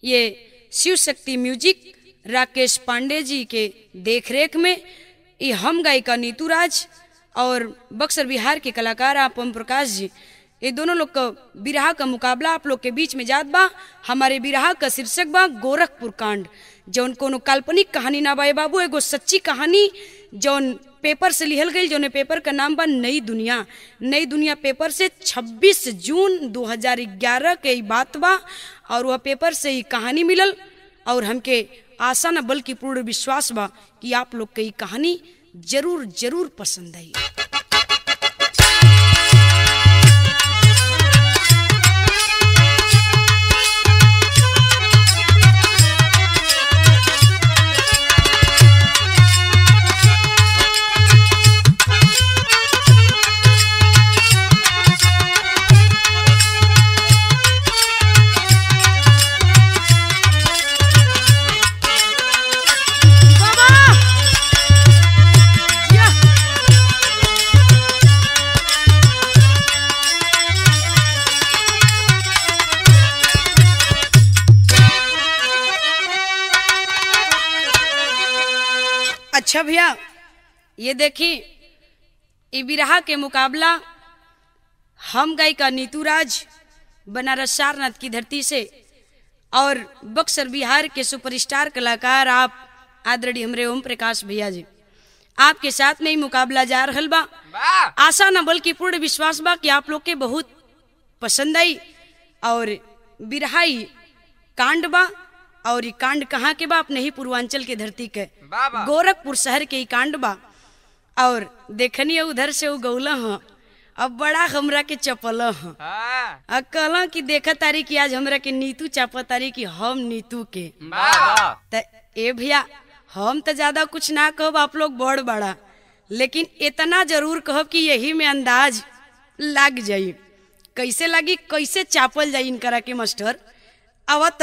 ये शिव शक्ति म्यूजिक राकेश पांडे जी के देखरेख में ये हम गायिका नीतू राज और बक्सर बिहार के कलाकार आप ओम प्रकाश जी ये दोनों लोग का बिरहा का मुकाबला आप लोग के बीच में जात बा हमारे बिरहा का शीर्षक बा गोरखपुर कांड जौन कोनो काल्पनिक कहानी ना बा ए बाबू एगो सच्ची कहानी जौन पेपर से लिहल गई जौन पेपर का नाम बा नई दुनिया नई दुनिया पेपर से 26 जून 2011 के ई बात बा और वह पेपर से ही कहानी मिलल और हमके आशा न बल्कि पूर्ण विश्वास बा कि आप लोग के ई कहानी जरूर जरूर पसंद आई बाबा या अच्छा भैया ये देखी ई बिरहा के मुकाबला हम गायिका नीतू राज बनारस सारनाथ की धरती से और बक्सर बिहार के सुपरस्टार कलाकार आप आदरणीय हमरे ओम प्रकाश भैया जी आपके साथ में ही मुकाबला जा रहल बा आशा न बल्कि पूर्ण विश्वास बा कि आप लोग के बहुत पसंद आई और बिरहाई कांड बा और ये कांड कहाँ के बा अपने ही पूर्वांचल के धरती के वाह, वाह। गोरखपुर शहर के ही कांड बा और देखनी उधर से उ गौला ह अब बड़ा हमरा के चपल ह हाँ, आ कहला कि देखा तारी कि आज हमरा के नीतू चापा तारी कि हम नीतू के वाह, त ए भैया हम तो ज्यादा कुछ ना कहब आप लोग बड़ बड़ा लेकिन इतना जरूर कहब कि यही में अंदाज लग जाई कैसे लगी कैसे चापल जाई इनकरा के मास्टर आवत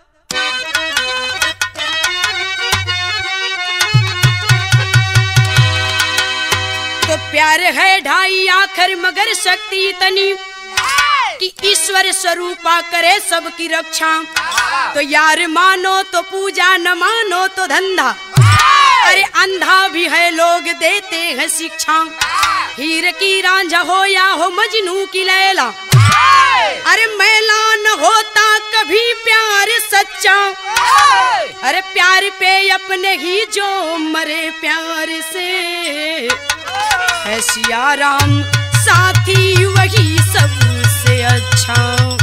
तो प्यार है ढाई आखर मगर शक्ति इतनी कि ईश्वर स्वरूपा करे सबकी रक्षा तो यार मानो तो पूजा न मानो तो धंधा अरे अंधा भी है लोग देते हैं शिक्षा हीर की रांझा हो या हो मजनू की लैला अरे मैला न होता कभी प्यार सच्चा अरे प्यार पे अपने ही जो मरे प्यार से है सियाराम साथी वही सबसे अच्छा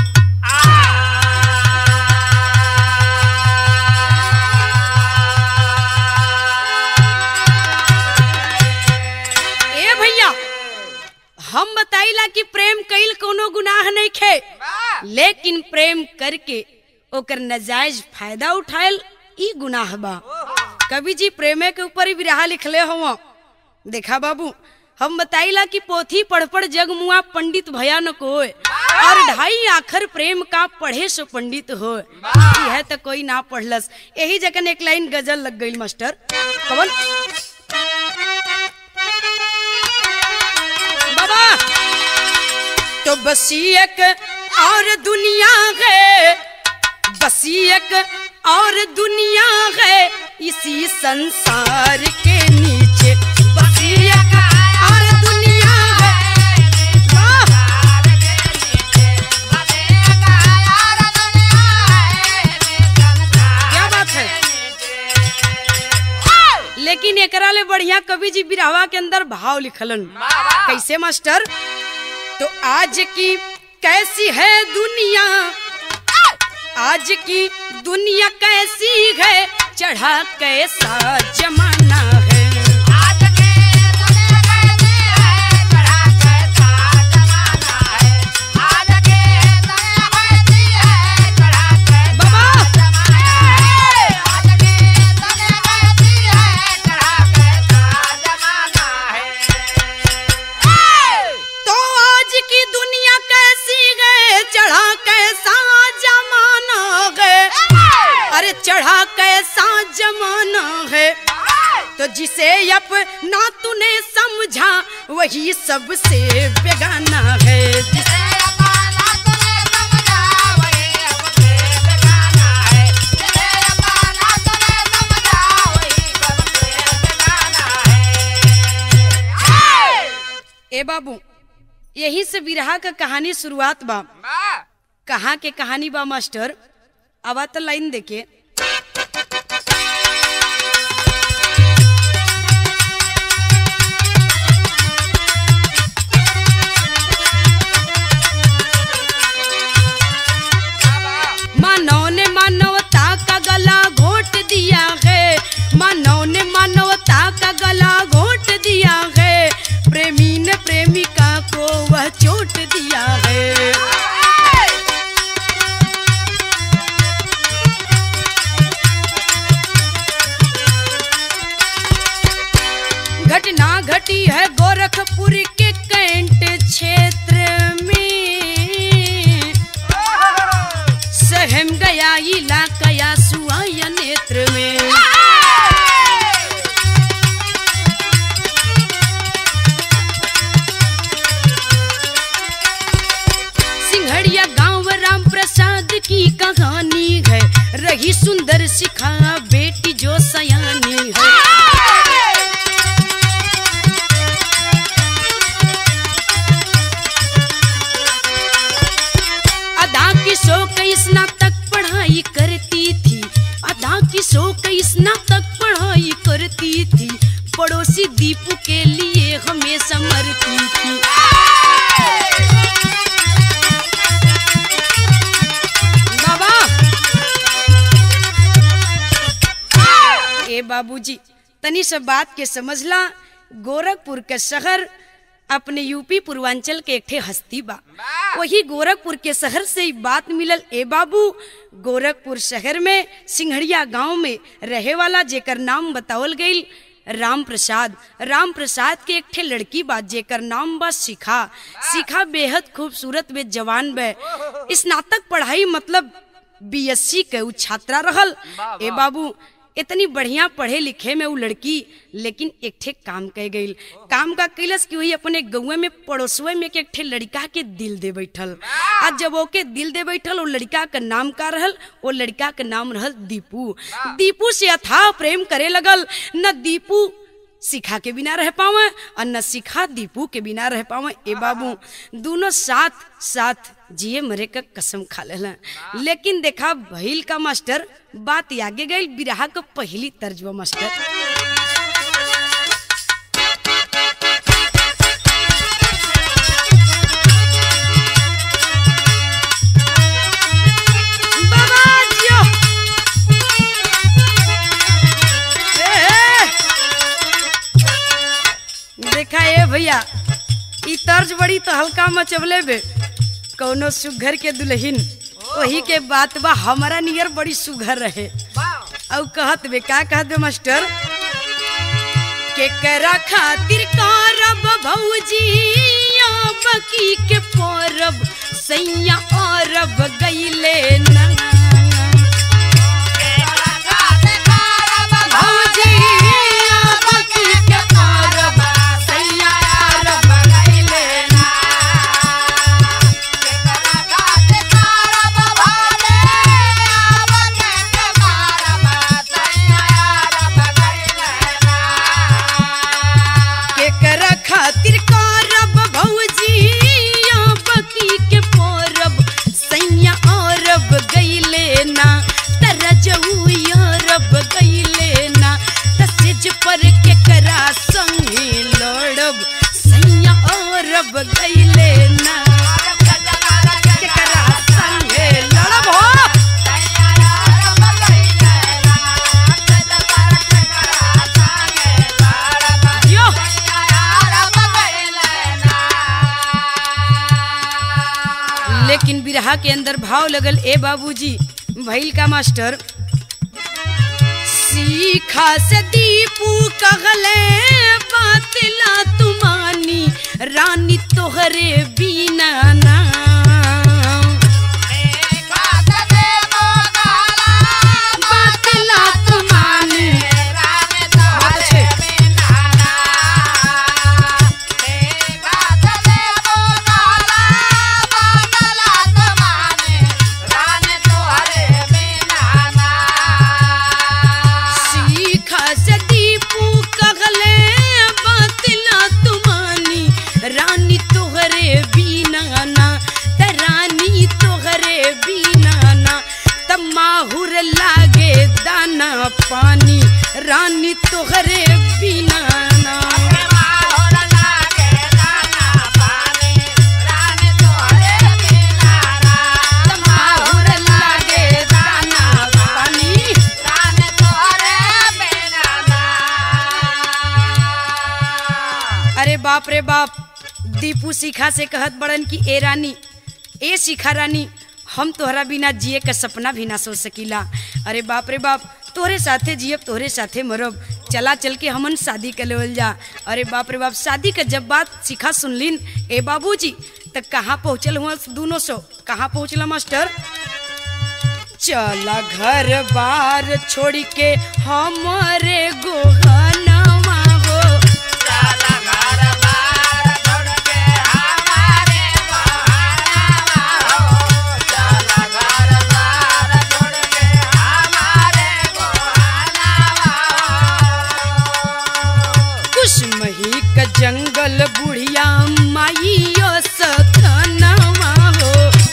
ए भैया हम बताइला कि प्रेम कईल कोनो गुनाह नहीं खे लेकिन प्रेम करके ओकर नजायज फायदा उठायल ई गुनाह बा कवि जी प्रेमे के ऊपर ही बिरहा लिखले हो देखा बाबू हम बताइला कि पोथी पढ़ पढ़ जग मुआ पंडित भयानक होए और ढाई आखर प्रेम का पढ़े सो पंडित हो यह तो कोई ना पढ़लस यही जगह एक लाइन गजल लग गई मास्टर कवन बाबा तो बसी एक और दुनिया है बसी एक और दुनिया है इसी संसार के नीचे बसी एक और दुनिया है वाह! क्या बात है लेकिन एकरा ले बढ़िया कवि जी बिरहवा के अंदर भाव लिखलन कैसे मास्टर तो आज की कैसी है दुनिया आज की दुनिया कैसी है चढ़ा कैसा जमाना है बाबा तो आज की दुनिया कैसी है चढ़ा कैसा जमाना है अरे चढ़ा कैसा जमाना है तो जिसे अपना तूने समझा वही सबसे बेगाना है जिसे ए बाबू यही से बिरहा का कहानी शुरुआत बा बा कहाँ के कहानी बा मास्टर आवा तो लाइन देखे मानव ने मानवता का गला घोट दिया है मानव ने मानवता का गला घोट दिया है प्रेमी ने प्रेमिका को वह चोट दिया है घटना घटी है गोरखपुर के कैंट क्षेत्र में सहम गया इलाका या सुआया नेत्र में सिंघड़िया गांव राम प्रसाद की कहानी है रही सुंदर सिखा बेटी जो सयानी है अदा की सौ कई स्नातक पढ़ाई करती थी अदा की सौ कई स्नातक पढ़ाई करती थी पड़ोसी दीपू के लिए हमेशा मरती थी बाबा ए बाबूजी तनी सब बात के समझला गोरखपुर के शहर अपने यूपी पूर्वांचल के एक ठे हस्ती बा वही गोरखपुर के शहर से ही बात मिलल ए बाबू गोरखपुर शहर में सिंघड़िया गांव में रहे वाला जेकर नाम बतावल गईल राम प्रसाद राम प्रसाद के एक ठे लड़की बा जेकर नाम बा शिखा शिखा बेहद खूबसूरत बे जवान बे स्नातक पढ़ाई मतलब बीएससी के उ छात्रा रहल ए बाबू इतनी बढ़िया पढ़े लिखे में उ लड़की लेकिन एक ठे काम कह गई काम का कैलस कि वही अपने गौए में पड़ोसवे में के एक ठे लड़का के दिल दे बैठल आ जब ओके दिल दे बैठल वो लड़का का नाम का रहल वो लड़का का नाम रहल दीपू दीपू से अथाह प्रेम करे लगल न दीपू सिखा के बिना रह पावे और न सिखा दीपू के बिना रह पावे ए बाबू दोनों साथ साथ जिए मरे का कसम खा लेला लेकिन देखा भइल का मास्टर बात आगे गई बिरहा का पहली तर्जबा मास्टर बाबा जियो ए, ए। देखा ए भैया ई तर्ज बड़ी तो हल्का मचवले बे कौनो सुघर के दुल्हिन वही के बात बा हमारा नियर बड़ी सुघर रहे औ कहत बे का कहत बे मास्टर के करा खातिर करब भौजी बकी के परब सैया अरब गईले ना भौजी बकी के परब सैया अरब गईले ना केकरा खातिर करब भौजी बकी के परब सैया अरब गईले ना तरजऊ अरब गईले ना तसेज पर केकरा संगे लड़ब सैया अरब गईले ना केकरा संगे लड़ब हो यो लेकिन बिरहा के अंदर भाव लगल ए बाबूजी भैल का मास्टर सीखा से दीपू कहले बातला तुमानी रानी तोहरे बिना ना बातला तुमानी बात छे। सीखा से दीपू कहले बातला तुमानी रानी तोहरे बिना ना माहुर लागे दाना पानी अरे बाप रे बाप दीपू शिखा से कहत बड़न कि ए रानी ए शिखा रानी हम तोहरा बिना जिए का सपना भी ना सोच सकीला अरे बाप रे बाप तोहरे साथे जियब तोहरे साथे मरब चला चल के हमन शादी कर लेवल जा अरे बाप रे बाप शादी का जब बात शिखा सुनलिन ए बाबूजी तक कहाँ पहुँचल हुआ दोनों सौ कहाँ पहुँचला मास्टर चला घर बार छोड़ के हमारे गोहनवा हो कुशमही का जंगल बुढ़िया माइयो सखनवा हो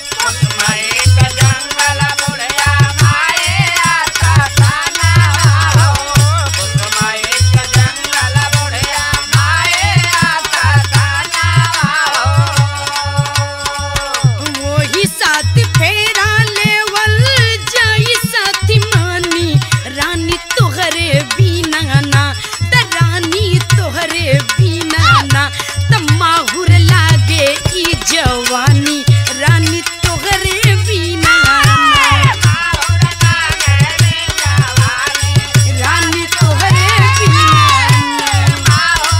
वही साथ फेरा लेवल जाई साथी मानी रानी तोहरे बिना ना त रानी तोहरे बिना ना त माहुर लागे ई जवानी रानी तोहरे बिना ना रानी तोहरे बिना ना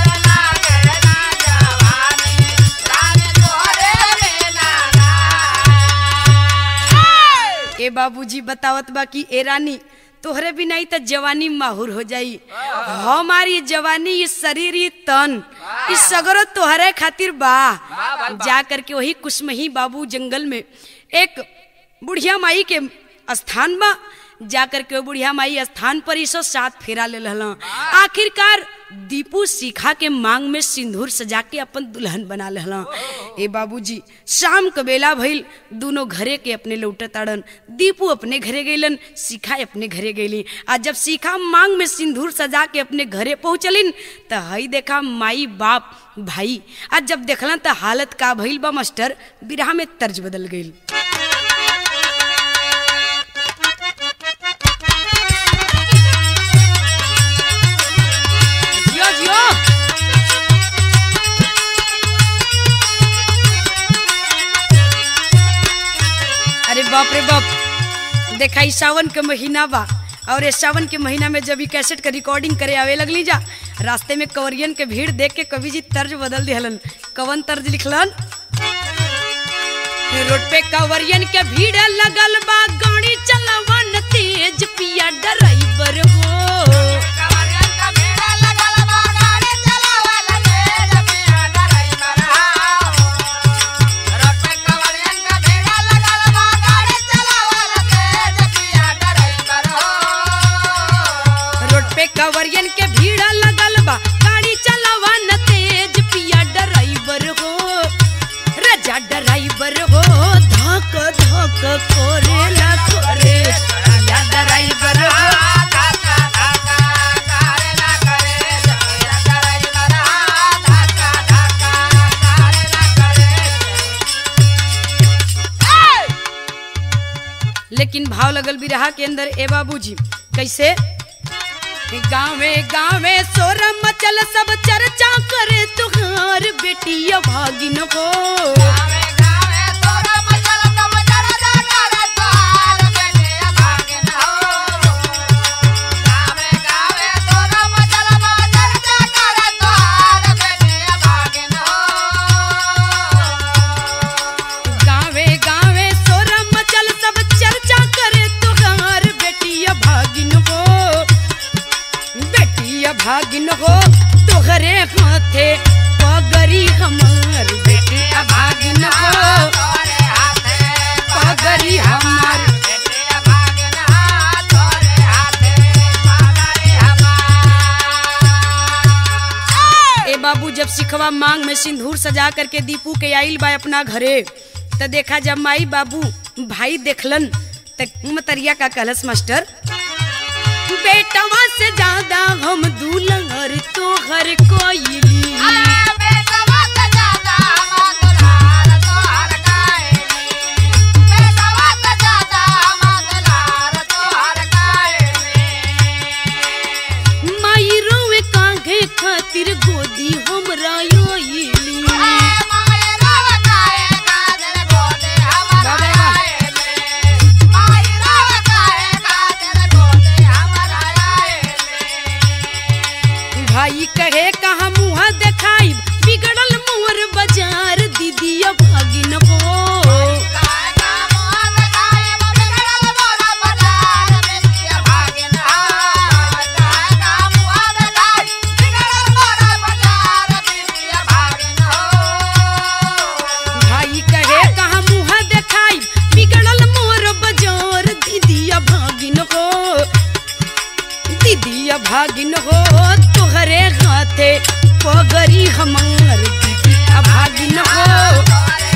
ए बाबूजी बतावत बा कि ए रानी तोहरे बिना ही त जवानी माहुर हो जाई हमारी जवानी ये शरीर ये तन इस सगरो तोहरे खातिर बा जा करके वही कुशमही बाबू जंगल में एक बुढ़िया माई के स्थान बा जा करके वो बुढ़िया माई स्थान पर ही सो साथ फेरा ले लहला आखिरकार दीपू सीखा के मांग में सिंदूर सजा के अपन दुल्हन बना लेहला ए बाबूजी शाम क बेला भइल दोनों घरे के अपने लौटे ताड़न दीपू अपने घरे गइलन सीखा अपने घरे गइली आ जब सीखा मांग में सिंदूर सजा के अपने घरे पहुंचलिन त हई देखा माई बाप भाई आ जब देखलन त हालत का भइल बा मास्टर बिरहा में तर्ज बदल गइल जियो जियो अरे बाप रे बाप देखा ई सावन के महीना बा और ये सावन के महीना में जब ई कैसेट के रिकॉर्डिंग करे आवे लगली जा रास्ते में कवरियन के भीड़ देख के कवि जी तर्ज बदल दिहलन कवन तर्ज लिखलन रोड पे कवरियन के भीड़ लगल बा गाड़ी चलवन तेज पिया ड्राइवर हो रोड पे कवरियन के भीड़ लगल बा गाड़ी चलावा न तेज पिया ड्राइवर हो रजा ड्राइवर हो धक धक कोरेला कोरे पिया ड्राइवर हो लेकिन भाव लगल बिरहा के अंदर ए बाबूजी कैसे गावे गावे सोर मचल सब चर्चा करे तुहार बेटिया भागिन हो गावे गावे सोर मचल सब चर्चा करे तुहार बेटिया भागिन हो बेटिया भागिन हो तोहरे हाथे पगरी हमार बेटिया भागिन हो पगरी हमार ए बाबू जब सिखवा मांग में सिंदूर सजा करके दीपू के आइल बा अपना घरे त देखा जब माई बाबू भाई देखलन त मतरिया का कलश मास्टर बेटवा से ज्यादा हम दूल्हर तोहर कोइली माई रोवे कांघे खातिर गोदी हमरा योइली भाई कहे कहा मुहा देखाई बिगड़ल मोर बाजार दीदिया भागिन हो भाई कहे कहा मुहा देखाई बिगड़ल मोर बाजार दीदिया भागिन हो दीदिया भागिन हो तोहरे हाथे पगरी हमार दीदिया भागिन हो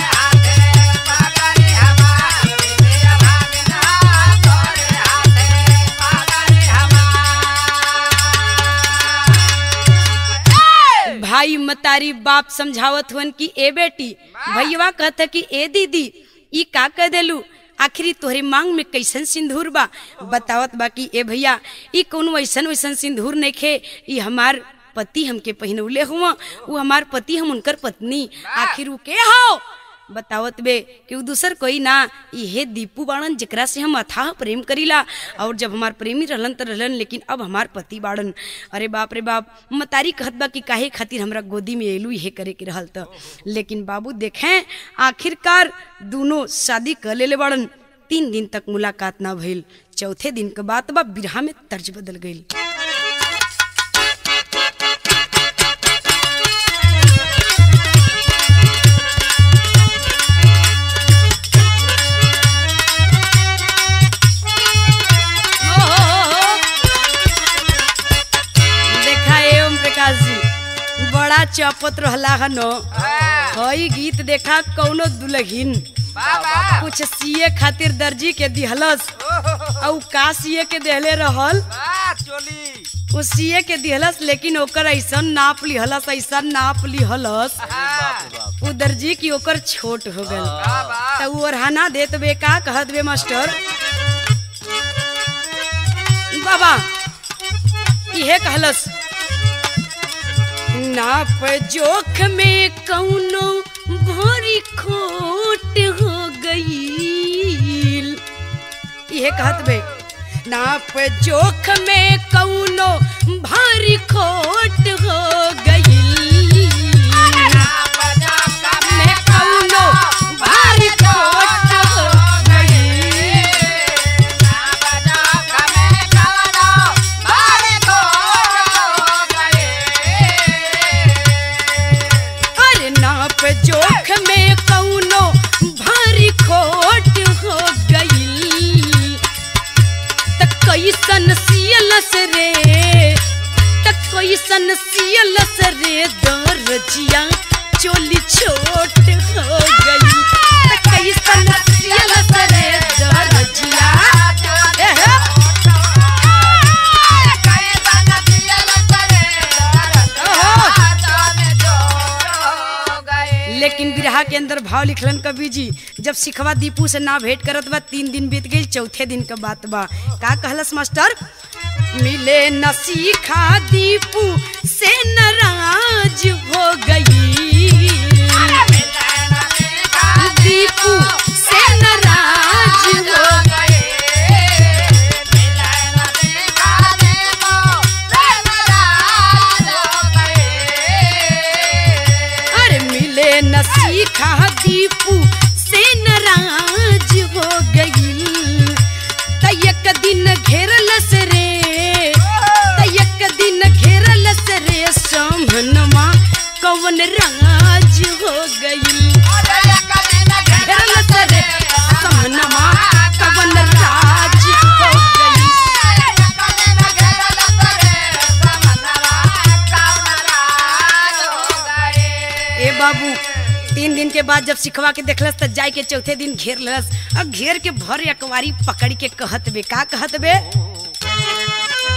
भाई मतारी बाप समझावत हुन कि ए बेटी भैया कहत कि ए दीदी ई का कह देलू आखिरी तोहरे मांग में कैसन सिंदूर बा बतावत बा कि ए भैया ई कौन वैसन वैसन सिंदूर नइखे ई हमार पति हमके पहिनौले हुआ उ हमार पति हम उनकर पत्नी आखिर उ के हो बतावत बे कि उ दूसर कोई ना इहे दीपू बाड़न जेकरा से हम अथाह प्रेम करीला और जब हमार प्रेमी रहलन त रहलन लेकिन अब हमार पति बाड़न अरे बाप रे बाप मतारी कहत बा कि काहे खातिर हमरा गोदी में एलू इहे करे के रहल त लेकिन बाबू देखें आखिरकार दोनों शादी कर लेले बाड़न तीन दिन तक मुलाकात ना भइल चौथे दिन के बात बा बिरहा में तर्ज बदल गईल देखा ए ओम प्रकाश जी बड़ा चपत रहला हन हई गीत देखा कौनो दुल्हिन कुछ सिए खातिर दर्जी के दिहलस और का सिए के देहले रहल उ सिए के दिहलस लेकिन ओकर ऐसन नाप लिहलस ऐसन नाप लिहलस उ दर्जी की ओकर छोट हो गल त उ ओरहाना देत बे का कहत बे मास्टर बाबा इहे कहलस नाप जोख में कौनो भारी खोट हो गईल इहे कहत बे नाप जोख में कौनो भारी खोट हो गईल में कौनो भारी खोट हो गईल अरे नाप जोख में कौनो भारी खोट हो गईल त कैसन सियलस रे त कैसन सियलस रे दरजिया चोली छोट हो गई त कैसन सियलस रे दरजिया एहे लेकिन बिरहा के अंदर भाव लिखलन कवि जी जब सिखवा दीपू से ना भेंट करत बा तीन दिन बीत गई चौथे दिन का बात बा का कहलस मास्टर मिले न सीखा दीपू से नाराज हो गई दीपू से नाराज हो अरे मिले न सीखा दीपू से नाराज हो गई त एक दिन घेरलस रे त एक दिन घेरलस रे समनमा कवन राज हो गई घेरलस रे समनमा कवन राज हो गई ए बाबू तीन दिन के बाद जब सिखवा के देखलस त जाय के चौथे दिन घेर लस अब घेर के भर अकवारी पकड़ के कहत बे का कहत बे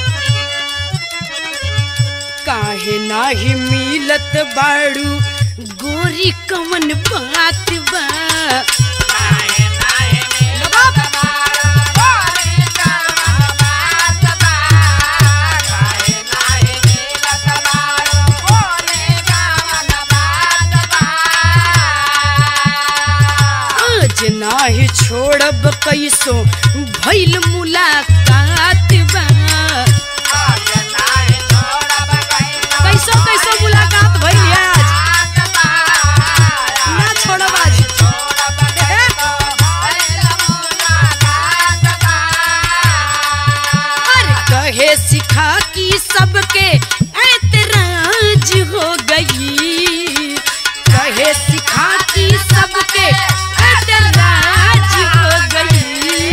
काहे नाही मिलत बाड़ू गोरी कवन बात बा आज नाही छोड़ब कैसो भइल मुलाकात बा कैसो कैसो मुलाकात भइल है आज ना छोड़ब आज ए, हर कहे सिखा की सबके ऐतराज हो गई कहे सिखा की सबके ऐतराज हो गई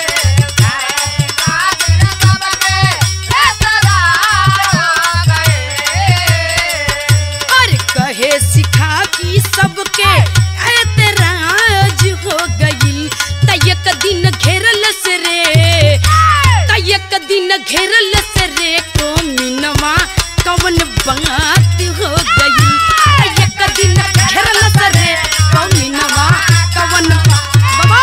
और कहे सिखा की सबके ऐतराज हो गई तयक दिन घेरल से रे तयक दिन घेरल से रे को मिनवा कवन बात हो गई तयक दिन घेरल से रे को मिनवा कवन बाबा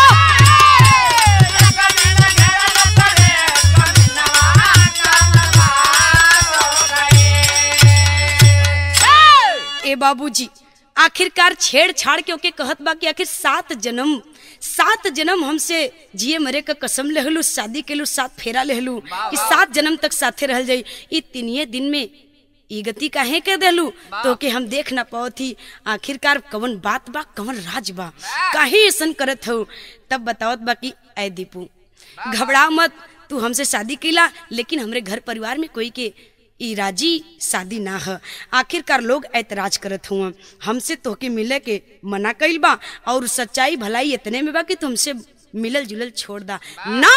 ए बाबूजी आखिरकार छेड़छाड़ के ओके कहत बा कि आखिर सात जन्म सात जन्म हमसे जिए मरे का कसम लेहलू शादी केलू सात फेरा लेहलू कि सात जन्म तक साथे रहल जाई ई तिनिये दिन में ई गति काहे के देलू तो के हम देख ना पाओ थी आखिरकार कवन बात बा कवन राज बा काहे ऐसन करत हो तब बतावत बा कि ऐ दीपू घबरा मत तू हमसे शादी कैला लेकिन हमरे घर परिवार में कोई के ई राजी शादी ना ह आखिरकार लोग ऐतराज करत हुआ हमसे तोहके मिले के मना कइल बा और सच्चाई भलाई इतने में बा कि तुमसे मिलल जुलल छोड़ दा ना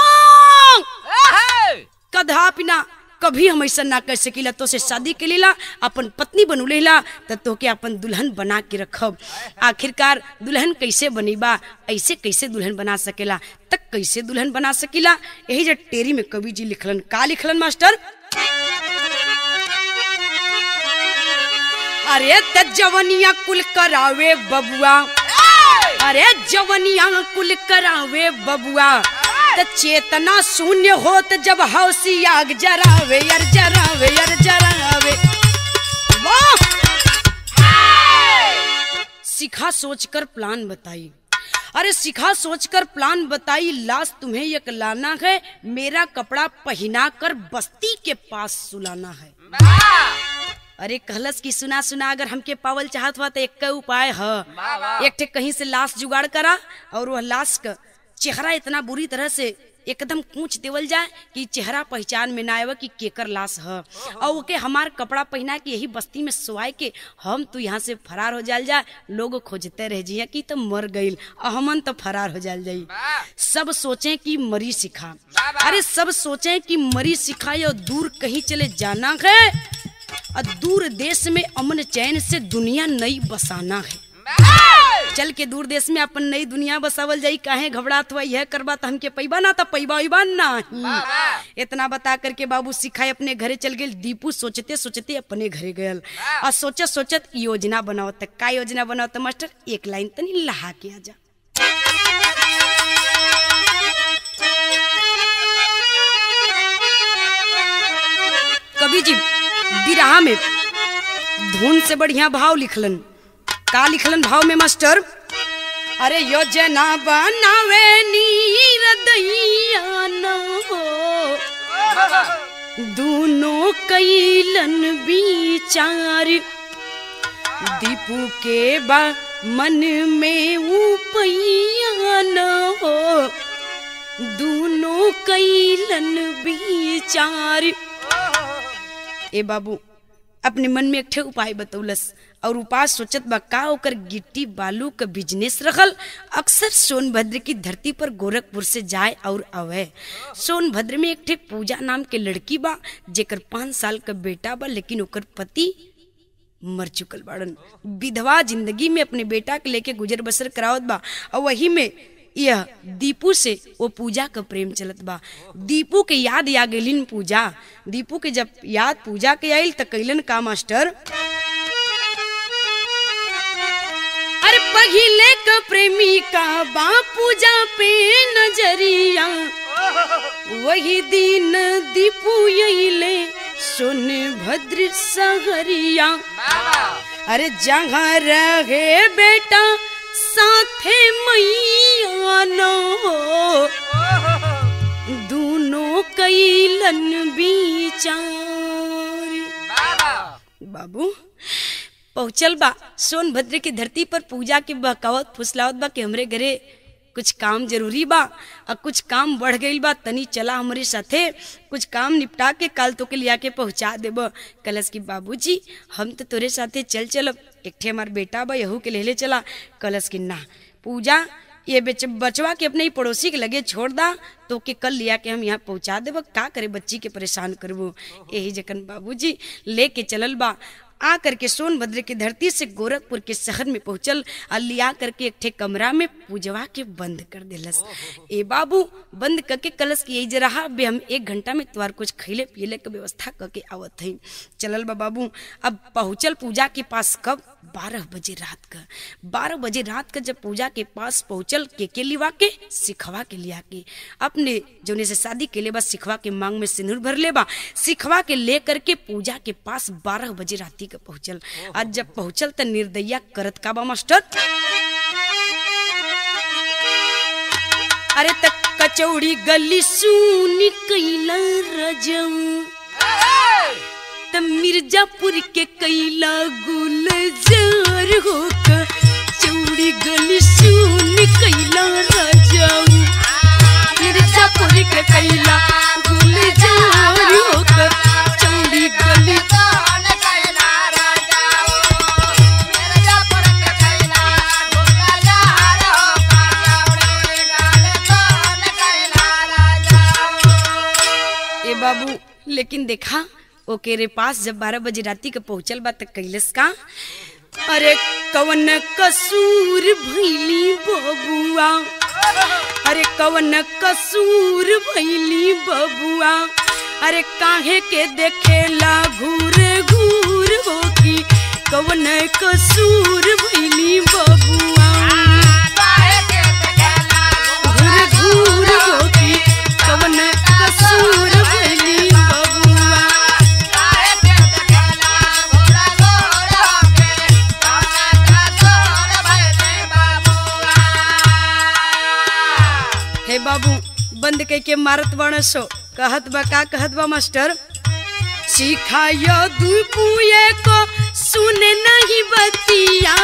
कधा पिना कभी हम ऐसा ना कर सकीला तो से शादी के लीला अपन पत्नी बनू लेला त तोके अपन दुल्हन बना के रखब आखिरकार दुल्हन कैसे बनीबा ऐसे कैसे दुल्हन बना सकेला तक कैसे दुल्हन बना सकीला यही जो टेरी में कवि जी लिखलन का लिखलन मास्टर अरे त जवनिया कुल करावे बबुआ अरे जवनिया कुल करावे बबुआ त चेतना शून्य होत जब हौसी आग जरावे यार जरावे यार जरावे वाह सिखा सोचकर प्लान बताई अरे सिखा सोचकर प्लान बताई लाश तुम्हें एक लाना है मेरा कपड़ा पहना कर बस्ती के पास सुलाना है अरे कहलस की सुना सुना अगर हमके पावल चाहत हुआ तो एक उपाय है एक ठे कहीं से लाश जुगाड़ करा और वह लाश का चेहरा इतना बुरी तरह से एकदम कूच देवल जाए कि चेहरा पहचान में ना आवे कि केकर लाश है और ओके हमार कपड़ा पहना के यही बस्ती में सोआए के हम तो यहाँ से फरार हो जाल जाए लोग खोजते रह जिया कि तो मर गईल और हमन तो फरार हो जाल जाई सब सोचे कि मरी सिखा अरे सब सोचे कि मरी सिखाए और दूर कहीं चले जाना है और दूर देश में अमन चैन से दुनिया नई बसाना है चल के दूर देश में अपन नई दुनिया बसावल जाई काहे घबरात हुआ यह करबा तो हमके पैबा ना तो पैबा उबा ना इतना बता करके बाबू सिखाए अपने घरे चल गए दीपू सोचते सोचते अपने घरे गयल और सोचत सोचत योजना बनाओ तक का योजना बनाओ तो मास्टर एक लाइन तनी लहा के आ जा कवि जी बिरहा में धुन से बढ़िया भाव लिखलन का लिखलन भाव में मास्टर अरे योजना बनावे नीर दैया न हो दोनों कैलन विचार दीपू के बा मन में ऊपैया न हो दोनों कैलन विचार ए बाबू अपने मन में एक ठे उपाय बतौलस और उपाय सोचत बा का ओकर गिट्टी बालू का बिजनेस रखल अक्सर सोनभद्र की धरती पर गोरखपुर से जाए और आवे सोनभद्र में एक ठे पूजा नाम के लड़की बा जेकर पाँच साल का बेटा बा लेकिन ओकर पति मर चुकल बाड़न विधवा जिंदगी में अपने बेटा के लेके गुजर बसर करावत बा और वही में यह दीपू से वो पूजा का प्रेम चलत बा दीपू के याद आ गइलिन पूजा दीपू के जब याद पूजा के आइल त कैलन का मास्टर अरे पहिले का प्रेमी का बा पूजा पे नजरिया वही दिन दीपू यहिले सुन भद्र सहरिया अरे जहाँ रहे बेटा साथे मैया नो दोनों कैलन बीचार बाबू पहुँचल बा सोनभद्र की धरती पर पूजा के बहकावत फुसलावत बा कि हमरे घरे कुछ काम जरूरी बा और कुछ काम बढ़ गईल बा तनी चला हमारे साथे कुछ काम निपटा के काल तो के लिया के पहुंचा देब कलश की बाबूजी हम तो तोरे साथे चल चलब एक ठे हमार बेटा बा यहू के लेले चला कलश की ना पूजा ये बेच बचवा के अपने ही पड़ोसी के लगे छोड़ दा तो के कल लिया के हम यहाँ पहुँचा देब का करे बच्ची के परेशान करबो यही जखन बाबूजी लेके चलल बा आ करके सोनभद्र की धरती से गोरखपुर के शहर में पहुंचल और लिया करके एक ठे कमरा में पूजवा के बंद कर दिलस ए बाबू बंद करके कलश की यही जरा बे हम एक घंटा में तुम्हार कुछ खैले पियले के व्यवस्था करके आवत हई चलल बा बाबू अब पहुंचल पूजा के पास कब बारह बजे रात का बारह बजे रात का जब पूजा के पास पहुंचल के के लिवा के सिखवा के लिया के अपने जोने से शादी के लिए बा सिखवा के मांग में सिंदूर भर ले बा सिखवा के ले करके पूजा के पास बारह बजे राती का पहुंचल आज जब पहुंचल त निर्दया करत का बा मास्टर अरे तक कचौड़ी गली सुनी कैला रजऊ त मिर्जापुर के कैला गुलजार हो चौड़ी गली सुन कैला राजाऊ मिर्जापुर के कैला गुलजार हो चौड़ी गली ए बाबू लेकिन देखा ओके रे पास जब बारह बजे राती के पहुंचल बा त कैलस का अरे कवन कसूर भैली बबुआ अरे कवन कसूर भैली बबुआ अरे काहे के देखेला घूर घूर हो की कवन कसूर भैली बबुआ घूर घूर हो की कवन कसूर भैली बबुआ हे बाबू बंद कई के मारत बण सो कहत बा का कहत बा मास्टर सिखायो दुपुए को सुन नहीं बतिया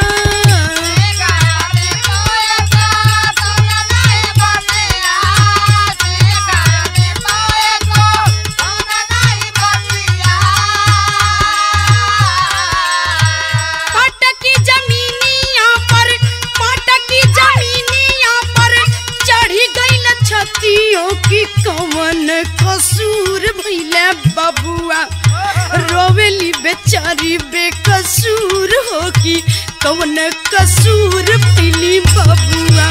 पटकी जमीनिया पर पटकी जमीनिया पर चढ़ी गईल छतियों की कवन कसूर भइले बबुआ रोवेली बेचारी बेकसूर हो की कवन कसूर भइली बबुआ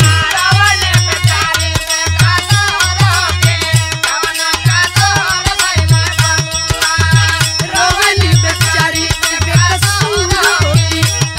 रोवेली बेचारी बेकसूर हो की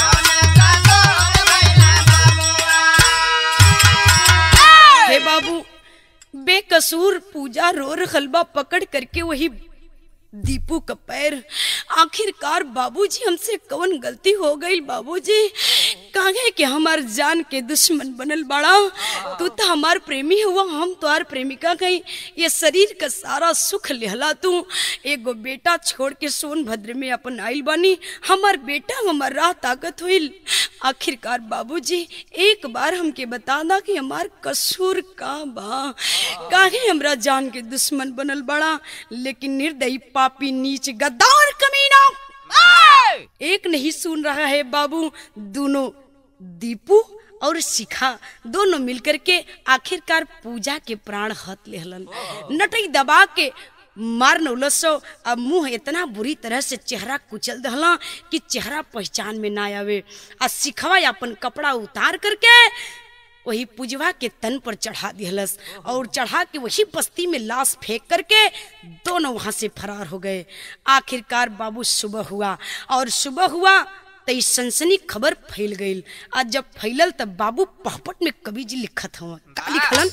हे बाबू बेकसूर पूजा रो रहल बा पकड़ करके वही दीपू का पैर आखिरकार बाबूजी हमसे कौन गलती हो गई बाबूजी काहे कि हमार जान के दुश्मन बनल बड़ा तू तो हमार प्रेमी हुआ हम तोहार प्रेमिका कहीं ये शरीर का सारा सुख लेहला तू एगो बेटा छोड़ के सोनभद्र में अपन आइल बानी हमार बेटा हमार राह ताकत हुइल आखिरकार बाबूजी एक बार हमके बता दा कि हमार कसूर का बा काहे हमरा जान के दुश्मन बनल बड़ा लेकिन निर्दयी पापी नीच गद्दार कमीना एक नहीं सुन रहा है बाबू दोनों दीपू और शिखा दोनों मिलकर के आखिरकार पूजा के प्राण हत लेहलन नटई दबा के मार नौलसो अब मुंह इतना बुरी तरह से चेहरा कुचल दहला कि चेहरा पहचान में ना आवे आ सिखवा अपन कपड़ा उतार करके वही पुजवा के तन पर चढ़ा दिहलस और चढ़ा के वही बस्ती में लाश फेंक करके दोनों वहां से फरार हो गए आखिरकार बाबू सुबह हुआ और सुबह हुआ तो इस सनसनी खबर फैल गई आज जब फैलल तब बाबू पहपट में कवि जी लिखत हवा का लिखलन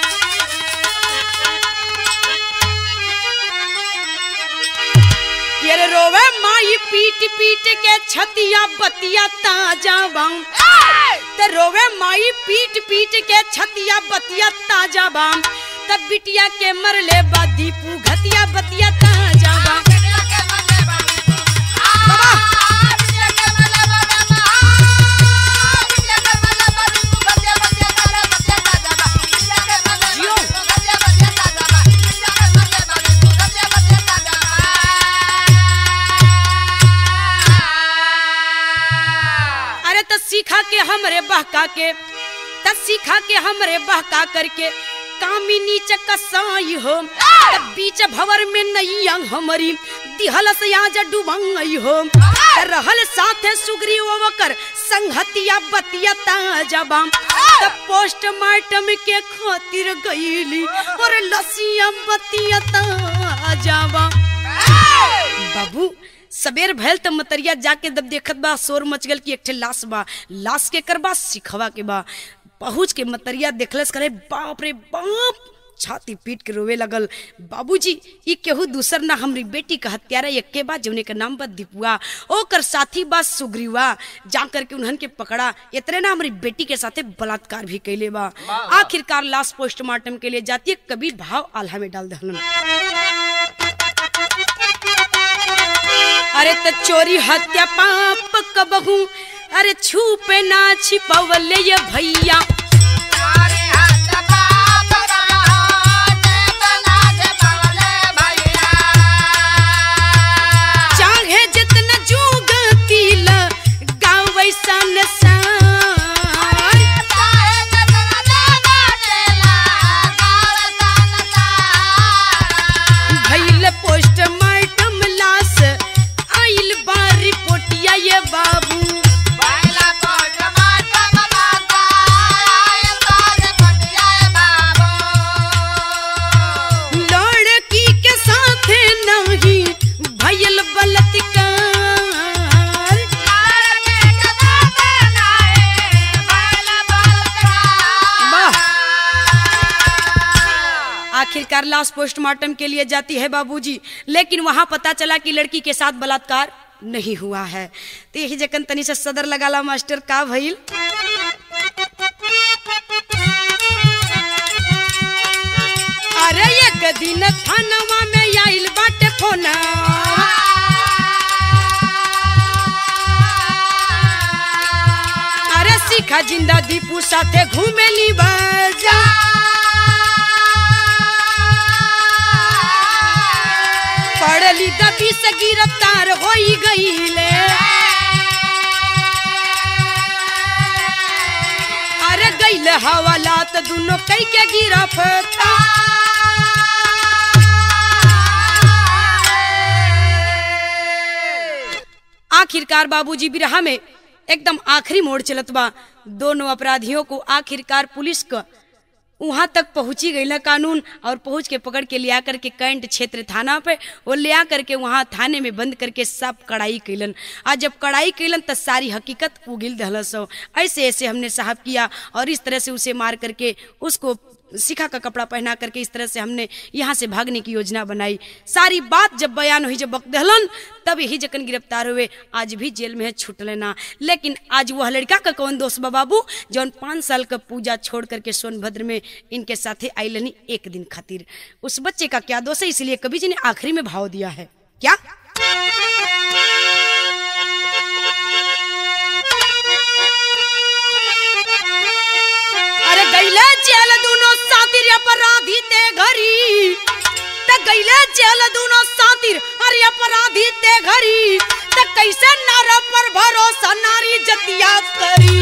ये रे रोवे माई पीट पीट के छतिया बतिया ताजा बाम त रोवे माई पीट पीट के छतिया बतिया ताजा बाम तब बिटिया के मरले बा दीपू घतिया बतिया ताजा बाम जियो अरे त सीखा के हमरे बहका के त सीखा के हमरे बहका करके कामी नीचे कसाई हो त बीच भवर में नैया हमारी दिहल से आज डुबंगई हो त रहल साथे सुगरी ओवकर संगतिया बतिया ताजबाम त पोस्टमार्टम के खातिर गईली और लसिया बतिया ताजबाम बाबू सबेर भैल त मतरिया जाके जब देखत बा शोर मच गल कि एक ठे लाश बा लाश के कर बा सिखवा के बा पहुँच के मतरिया देखलस करे बाप रे बाप छाती पीट के रोवे लगल बाबूजी ई केहू दूसर ना हमरी बेटी का हत्यारा यक्के बा जौने के नाम बा दीपुआ ओकर साथी बा सुग्रीवा जा करके उन्हन के पकड़ा इतने ना हमारी बेटी के साथे बलात्कार भी कैले बा आखिरकार लाश पोस्टमार्टम के लिए जाती है कबीर भाव आल्हा में डाल दहलन अरे त चोरी हत्या पाप कबहू अरे छुपे ना छिपवले ये भैया चाहे जितना जुग तिल गाँव वैसा नसार भइल पोस्टमार्टम लाश आइल बा रिपोर्टिया ये बाबू लड़की के साथे नहीं भइल बलात्कार वाह आखिरकार लाश पोस्टमार्टम के लिए जाती है बाबूजी लेकिन वहां पता चला कि लड़की के साथ बलात्कार नहीं हुआ है तो यही जकन तनी से सदर लगाला मास्टर का भइल अरे एक दिन थानवा में आइल बाटे फोना अरे सिखा जिंदा दीपू साथे घूमेली बाजा पड़ली दबी से गिरफ्तार होई गईले अरे गईले हवालात दुनो कई के गिरफ्तार आखिरकार बाबूजी बिरहा में एकदम आखिरी मोड़ चलत बा दोनों अपराधियों को आखिरकार पुलिस का वहां तक पहुंची गई ना कानून और पहुंच के पकड़ के लिया करके कैंट क्षेत्र थाना पे वो ले आ करके वहां थाने में बंद करके सब कड़ाई कैलन आज जब कड़ाई कैलन तो सारी हकीकत उगिल दहलस हो ऐसे ऐसे हमने साहब किया और इस तरह से उसे मार करके उसको सिखा का कपड़ा पहना करके इस तरह से हमने यहाँ से भागने की योजना बनाई सारी बात जब बयान हुई जब बक दहलन तब यही जकन गिरफ्तार हुए आज भी जेल में है छूट लेना लेकिन आज वह लड़का का कौन दोस्त बा बाबू जौन पाँच साल का पूजा छोड़ करके सोनभद्र में इनके साथे आइलनी एक दिन खातिर उस बच्चे का क्या दोष है इसलिए कवि जी ने आखिरी में भाव दिया है क्या अरे गैले जेल दोनों सातिर अपराधी ते घरी त गैले जेल दोनों सातिर अरे अपराधी ते घरी त कैसे नर पर भरोसा नारी जतिया करी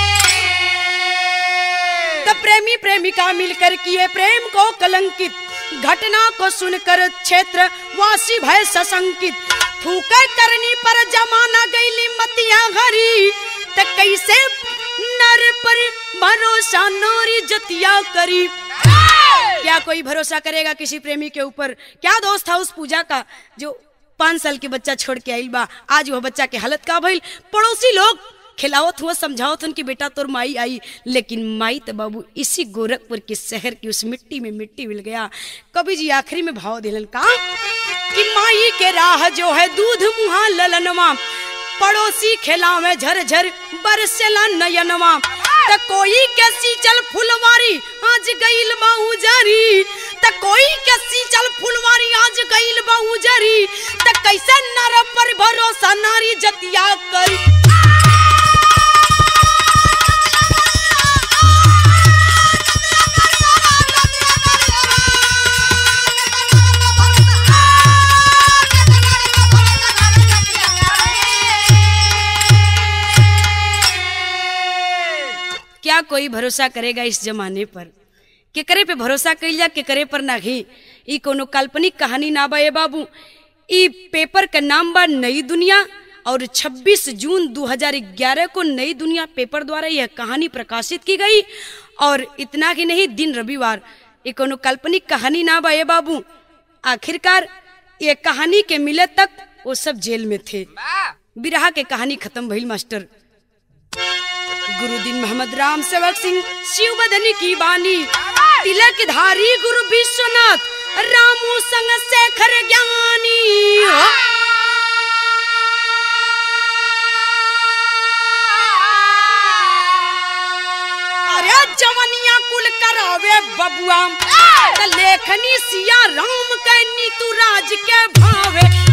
त प्रेमी प्रेमिका मिलकर किए प्रेम को कलंकित घटना को सुनकर क्षेत्र वासी भय सशंकित फूकर करनी पर जमाना गईली मतिया घरी त कैसे नर पर भरोसा नोरी जतिया करी क्या कोई भरोसा करेगा किसी प्रेमी के ऊपर क्या दोस्त था उस पूजा का जो पाँच साल के बच्चा छोड़ के आइल बा आज वो बच्चा के हालत का भइल पड़ोसी लोग खिलावत हुआ समझावत हन कि बेटा तोर माई आई लेकिन माई तो बाबू इसी गोरखपुर के शहर की उस मिट्टी में मिट्टी मिल गया कभी जी आखिरी में भाव दिलन का कि माई के राह जो है दूध मुहा ललनवा पड़ोसी खेला में झर झर बरसेला नयनवा त कोई के सींचल फुलवारी आज गईल बा उजरी त कोई के सींचल फुलवारी आज गईल बा उजरी त कैसे नर पर भरोसा नारी जतिया करी क्या कोई भरोसा करेगा इस जमाने पर केकरे पे भरोसा कइल जा केकरे पर नाही ई कोनो काल्पनिक कहानी ना बा ए बाबू ई पेपर का नाम बा नई दुनिया और 26 जून 2011 को नई दुनिया पेपर द्वारा यह कहानी प्रकाशित की गई और इतना ही नहीं दिन रविवार ये कोनो काल्पनिक कहानी ना बा ए बाबू आखिरकार ये कहानी के मिले तक वो सब जेल में थे बिरहा के कहानी खत्म भइल मास्टर गुरुदीन मोहम्मद राम सेवक सिंह शिव बदनी की बानी तिलक धारी गुरु विश्वनाथ रामू संग शेखर ज्ञानी अरे जवनिया कुल करावे बबुआ त लेखनी सिया राम के नीतू राज के भावे